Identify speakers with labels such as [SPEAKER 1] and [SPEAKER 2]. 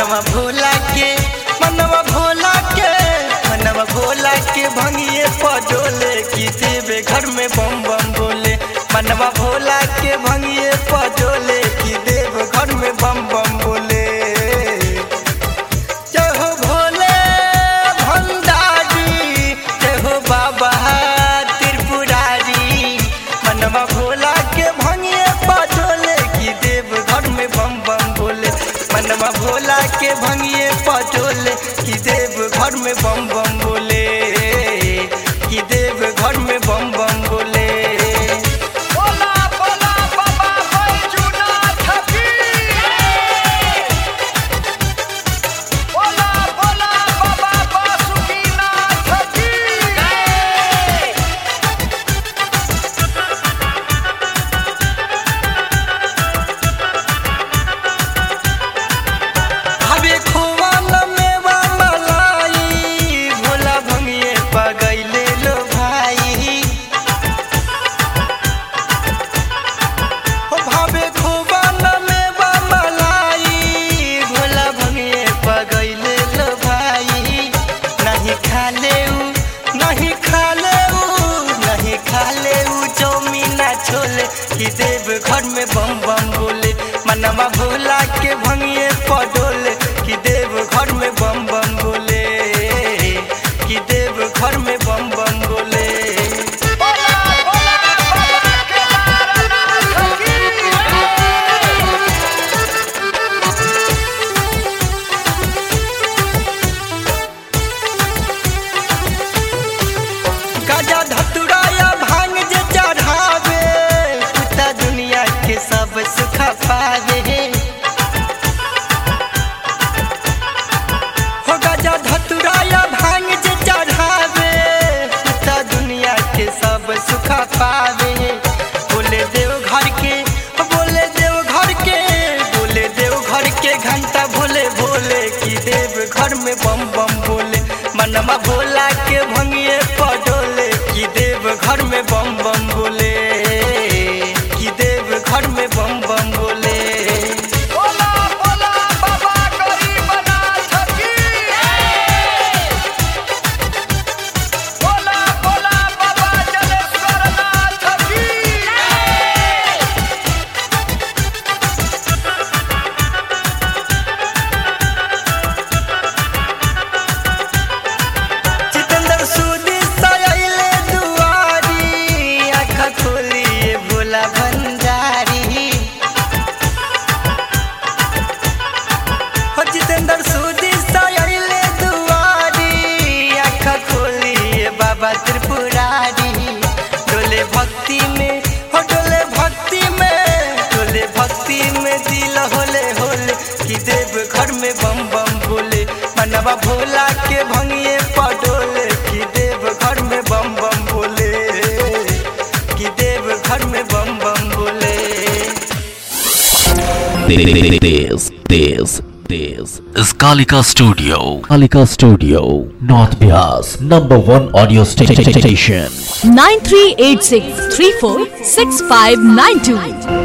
[SPEAKER 1] मनवा भोला के मनवा भोला के मनवा भोला के भंगिए पजोले की देवे घर में बम बम बोले मनवा भोला के भंगिए पजोले की देव घर में बम बम बोले जय हो भोले भंडारी जय हो बाबा त्रिपुरारी मनवा भोला के भंगिए पजोले की देव घर में बम बम बोले मनवा भोला के भंगिए पजोले की देव घर में बम बम बोले की देव घर में बम बम बोले
[SPEAKER 2] बोला बोला बाबा बैजूनाथ की बोला बोला बाबा बासुकीनाथ की
[SPEAKER 1] हवे खोवा मेवा मलाई भोला भंगिए पगैले लो भाई हो भावे खोवा मेवा मलाई भोला भंगिए पगैले लो भाई नहीं खाले उ नहीं खाले उ नहीं खाले उ चौमीना छोले कि देव घर में बम बम बोले मनवा भोला के भंगिए पडोले कि देव घर में बम बम बोले कि देव घर में बम बम बोले
[SPEAKER 2] बोला बोला बाबा केदारनाथ की
[SPEAKER 1] गाजा धतुराया भांग जे चढ़ावे कुत्ता दुनिया के सब सुख पावे हो गाजा धतुराया भांग जे चढ़ावे कुत्ता दुनिया के सब सुख पावे बोले देव घर के बोले देव घर के बोले देव घर के घंटा भोले भोले की देव घर में बम बम बोले मनवा भोला के भंगिए पडोले की देव घर में बम बम बोले की देव घर में बम बम बोले
[SPEAKER 2] बोला बोला बाबा गरीबनाथ की बोला बोला बाबा जलेश्वरनाथ की
[SPEAKER 1] जितेंद्र सूदी सयले दुआरी आँख खोलिए भोला भंडारी हो जितेंद्र सूदी सयले दुआरी आँख खोलिए बाबा त्रिपुरारी डोले भक्ति में हो डोले भक्ति में डोले भक्ति में दिल होले होले कि देव घर में बम बम बोले मनवा भोला के भंगिए पडोले कि देव घर में बम बम बोले कि देव घर में बम बम बोले
[SPEAKER 3] This, this, this is Kalika Studio. Kalika Studio, North Bias, number one audio sta- sta- station.
[SPEAKER 4] 9386 346592.